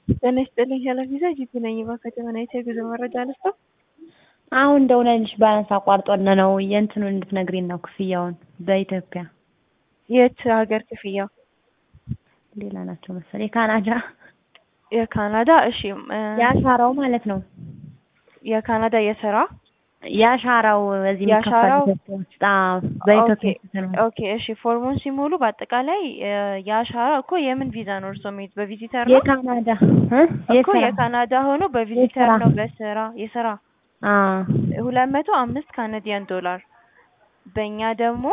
ጤና ይስጥልኝ ኃላፊዛ ጂፒ ነኝ። በከተመናይት የጉዞ መረጃ ልስጠው። አሁን ደውለንልሽ ባላንስ አቋርጦን ነው የእንትኑን እንድትነግሪን ነው ክፍያውን በኢትዮጵያ የት ሀገር ክፍያው? ሌላ ናቸው መሰለኝ የካናዳ የካናዳ እሺ እ የአሻራው ማለት ነው የካናዳ የስራ የአሻራው እዚህ የአሻራው? የሚከፈል ውስጥ በኢትዮጵያ ኦኬ ስንት ነው? ኦኬ እሺ ፎርሙን ሲሞሉ በአጠቃላይ እ የአሻራ እኮ የምን ቪዛ ነው እርስዎ የሚሄዱት? በቪዚተር ነው የካናዳ እ እኮ የስራ የካናዳ ሆኖ በቪዚተር የስራ ነው በስራ የስራ አ ሁለት መቶ አምስት ካናዲያን ዶላር በእኛ ደግሞ